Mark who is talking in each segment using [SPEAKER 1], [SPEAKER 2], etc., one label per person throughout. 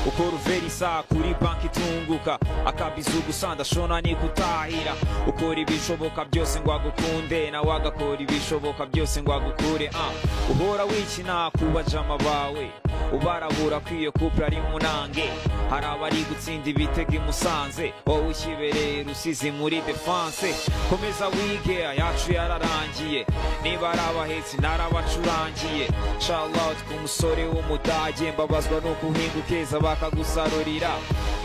[SPEAKER 1] ukora uverisa kuri banki itunguka akabizugusanda ndashona nikutahira ukora ibishoboka byose ngo agukunde nawe agakora ibishoboka byose ngo agukure ah. uhora wikina ku bajama bawe ubarabura kwiyo kupura ari munange hari abari gutsinda ibitego i musanze wowe ukibereye rusizi muri defanse komeza wige ayacu yararangiye niba ari abahetsi narabacurangiye shalout ku musore w'umudage mbabazwa no guhinga ukeza bakagusarurira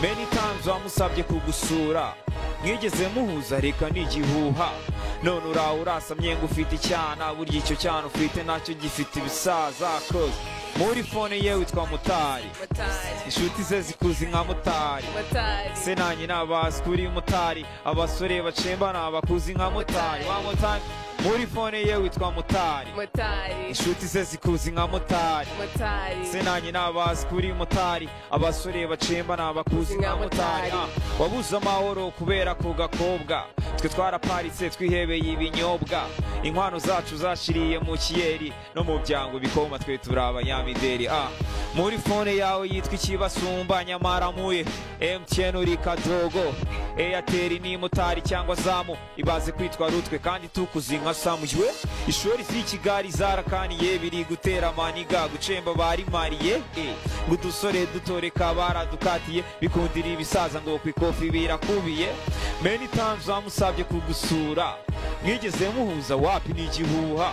[SPEAKER 1] many times bamusabye kugusura mwigeze muhuza reka n'igihuha none urawe urasamye ngo ufite icyana burya icyo cyana ufite nacyo gifite ibisaza cause muri fone ye witwa mutari inshuti ze zikuzi nka mutari se nanjye nabazi kuri mutari abasore bacemba ni abakuzi nka mutari wa mutari muri fone ye witwa mutari inshuti ze zikuzi nka mutari se nanjye nabazi kuri mutari abasore bacemba ni abakuzi nka mutari Ah, wabuze amahoro kubera ku gakobwa twe twaraparitse twihebeye ibinyobwa inkwano zacu zashiriye mu kiyeri no mu byango bikoma twe turi abanyamideri Ah, muri fone yawe yitwa ikibasumba nyamara muye mtn uri kadogo eyateri ni mutari cyangwa zamu ibaze kwitwa rutwe kandi tukuzi nka samuywe ishuri z'i kigali zarakaniye biri gutera maniga gucemba barimariye eh, ngo udusore dutoreka baradukatiye bikundira ibisaza ngo ku ikofi birakubiye many times bamusabye kugusura mwigeze muhuza wapi n'igihuha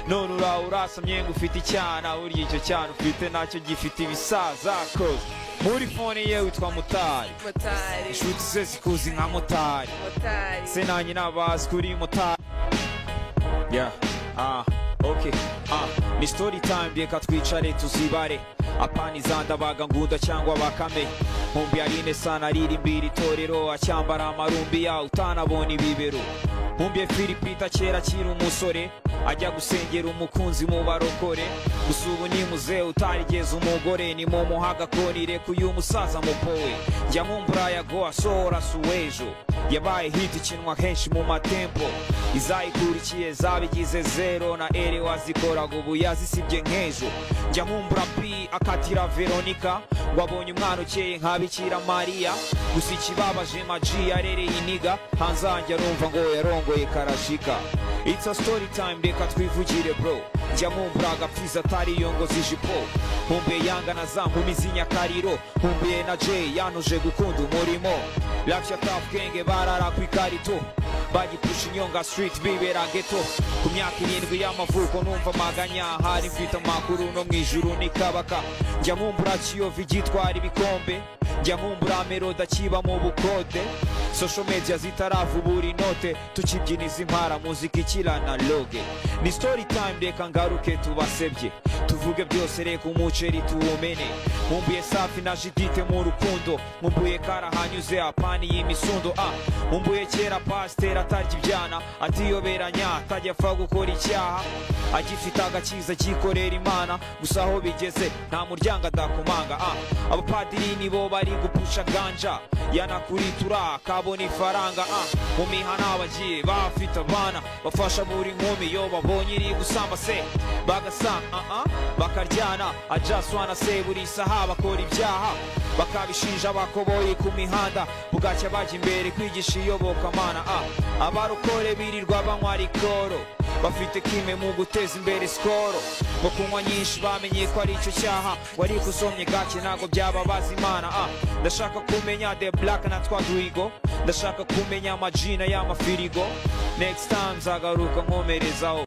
[SPEAKER 1] none urawe urasamye ngo ufite icyana burya icyo cyana ufite nacyo gifite ibisaza cause muri fone ye witwa mutari inshuti ze zikuzi nka mutari se nanjye nabazi kuri mutari yeah. ah. okay. ah. ni story time reka twicare tuzibare apanizanda bagangunda cyangwa bakame nkumbi yarine sana ririmbira itorero acyambara amarumbi ya utanabona ibibero nkumbi filipita kera akiri umusore ajya gusengera umukunzi mu barokore gusa ubu ni muze utarigeze umugore ni mu muhagakonire kuyu musaza mupowe njya nkumbura yago asohora suwejo yabaye hit ikinwa henshi mu matempo izayikurikiye zabigize zero na ere wazikoraga ubu yazisibye nk'ejo njya nkumbura pi akatira veronika ngo abonye umwana ukeye nka bikira mariya gusa ikibabaje maji yarereye iniga hanze hanjye arumva ngo yarongoye karashika it's a story time reka twivugire bro njya nkumbura agapfizi atariyongoza ijipo nkumbuye yanga na za nkumi z'inyakariro nkumbuye na jay yanuje gukunda umurimo rafya tafu genge barara ku ikarito bagipusha inyonga street bibera geto ku myaka irindwi y'amavuko numva amaganya hari mfite amakuru no mu ijuru ni kabaka njya nkumbura kiyovu igitwara ibikombe njya nkumbura meroda kiba mu bukode social media zitaravubura inote tukibyiniza impara muzika ikira na loge ni story time reka ngaruke tubasebye tuvuge byose reka umuceri tuwumene nkumbuye safi na jidite mu rukundo nkumbuye kara hanyuze apani y'imisundo a nkumbuye kera pasiteri atarya ibyana atiyoberanya atajya apfa gukora icyaha agifite agakiza akikorera imana gusa aho bigeze nta muryango adakomanga a abapadiri nibo bari gupusha ganja yanakuritura akabona ifaranga a mu mihana abagiye bafite abana bafasha buri nkumi yo babonye iri gusamba se bagasa a bakaryana ajaswana se buri saha bakora ibyaha bakabishinja abakoboyi ku mihanda bugacya bajya imbere kwigisha iyobokamana a abarokore birirwa banywa rikoro bafite kime mu guteza imbere sikoro mu kunywa nyinshi bamenye ko ari icyo cyaha wari gusomye gake ntabwo byababaza imana a ndashaka kumenya the black na twaduigo ndashaka kumenya amajina y'amafirigo next time nzagaruka nkomerezaho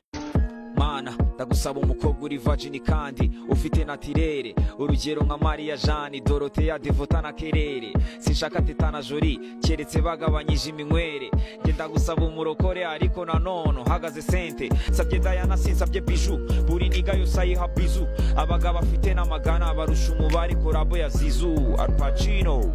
[SPEAKER 1] mana ndagusaba umukobwa uri vagini kandi ufite natirere urugero nka mariya jani doroteya devota na kerere sinshaka teta na jori keretse bagabanyije iminywere njye ndagusaba umurokore ariko nanone uhagaze sente sabye dayana sinsabye biju buri niga yose ayiha bizu abagabo afite n'amagana barusha umubare korabo ya zizu arupacino